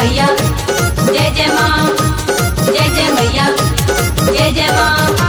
मैया जय जय माँ जय जय मैया जय जय माँ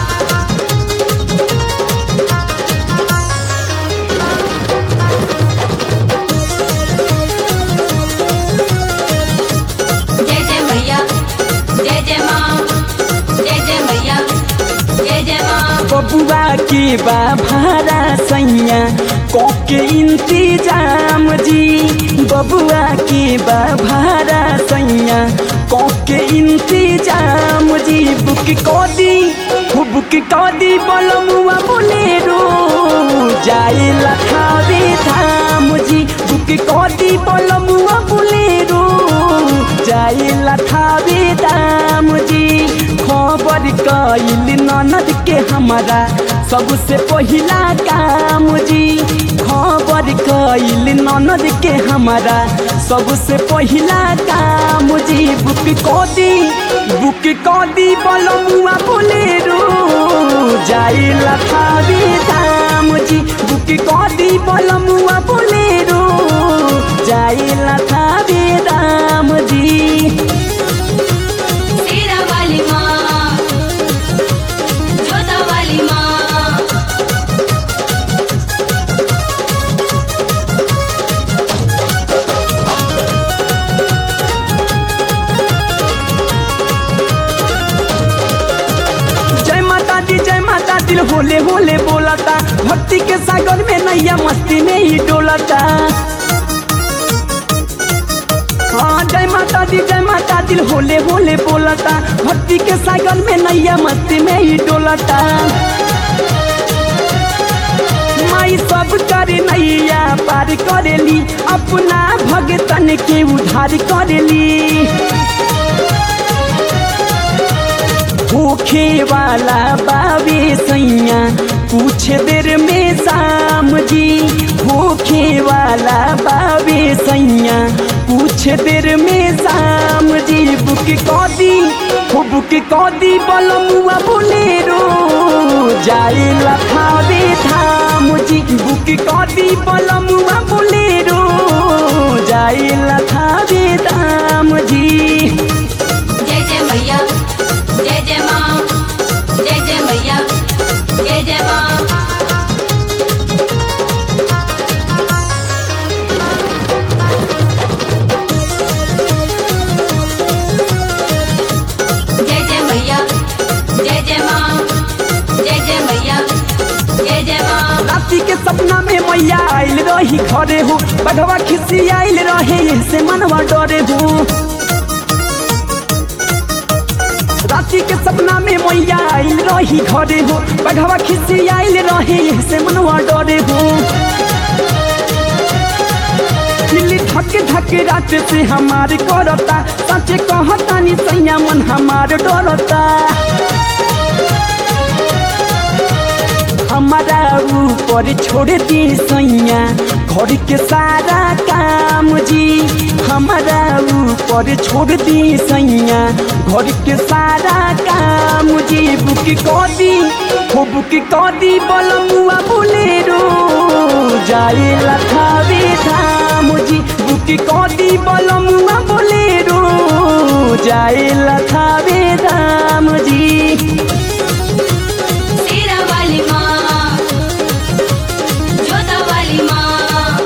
जय जय मैया जय जय माँ जय जय मैया जय जय माँ बबुआ के बा भारा सैया कोके इंतजाम जी बबुआ के बा भारा सैया कोके इंतजाम जी बुक कदी हो बुक कदी बलमुआ बोलेरो जाए लखावे धाम जी बुक कदी बलमुआ बोलेरो जाए लखावे धाम जी खबर कइल ननद के हमारा सबसे पहिला काम जी खबर कइल ननद के हमारा सबसे पहिला काम जी बुक कदी बुक कदी बलमुआ बोलेरो जाए लखावे धाम जी बुक कदी बलमुआ बोलेरो जाए लखावे धाम जी तेरा वाली माँ जोता वाली माँ जय माता दी जय माता दिल होले होले बोलता भक्ति के सागर में नैया मस्ती में ही डोलता हाँ जय माता दी जय माता दिल होले होले बोलता भक्ति के सागर में नैया मस्ती में ही डोलता माई सब करे नैया पार करेली अपना भगतन के उधार करेली भूखे वाला बाबे सैया कुछ देर में शाम जी भूखे वाला बाबे सैया कुछ देर में शाम जी बुक कदी हो बुक कदी बलमुआ बोलेरो जाए लखावे धाम जी बुक कदी बलमुआ बोलेरो जाए लखावे धाम जी जय जय मैया जय जय माँ जय जय मैया जय जय माँ जय जय मैया जय जय माँ जय जय मैया जय जय माँ राति के सपना में मैया आइल रही घरे हो बघवा खिसी आइल रहे से मनवा डरे हो राति के सपना में मैया आइल रही घरे हो बघवा खिसी आइल रहे से मनवा डरे हो दिल्ली धक धक रात से हमार करता सच कहता नि सैया मन हमार डरता हमारा ऊपर छोड़ दी सैया घर के सारा काम जी हमारा ऊपर छोड़ दी सैया घर के सारा काम जी बुक कदी हो बुक कदी बलमुआ बोलेरो जाए लखावे धाम जी बुक कदी बलमुआ बोलेरो जाए लखावे धाम जी तेरा वाली माँ जोता वाली माँ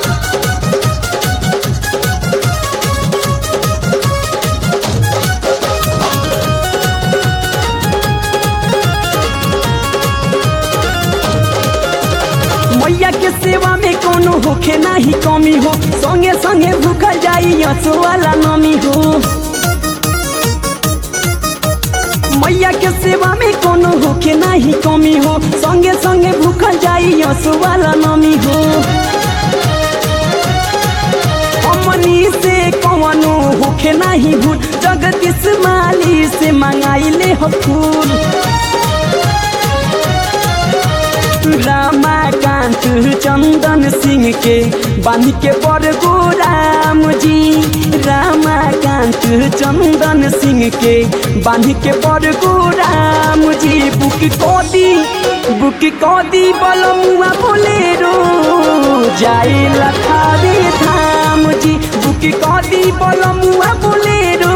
मैया के सेवा में कोनो होखे नाही कमी हो संगे संगे भूखल जाई यसो वाला नमी हो मैया के सेवा में कोनो होखे नाही कमी हो संगे संगे भूखल जाई यसो वाला नमी हो अमनी से कवनो होखे नाही भूल जगदीश माली से मंगाइले हो फूल रामाकांत चंदन सिंह के बांध के पर राम जी रामाकांत चंदन सिंह के बांध के पर राम जी बुक कदी बुक कदी बलमुआ बोलेरो जाए लखावे धाम जी बुक कदी बलमुआ बोलेरो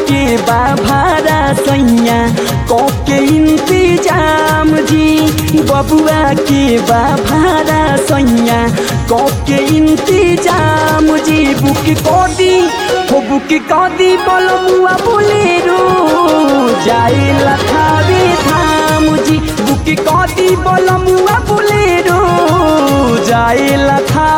के बाभारा सैया के इंतजाम जी बबुआ के बाभारा सैया के इंतजाम जी बुक कदी हो बुक कदी बलमुआ बोलेरो जाए लखावे धाम जी बुक कदी बलमुआ बोलेरो जाए लखा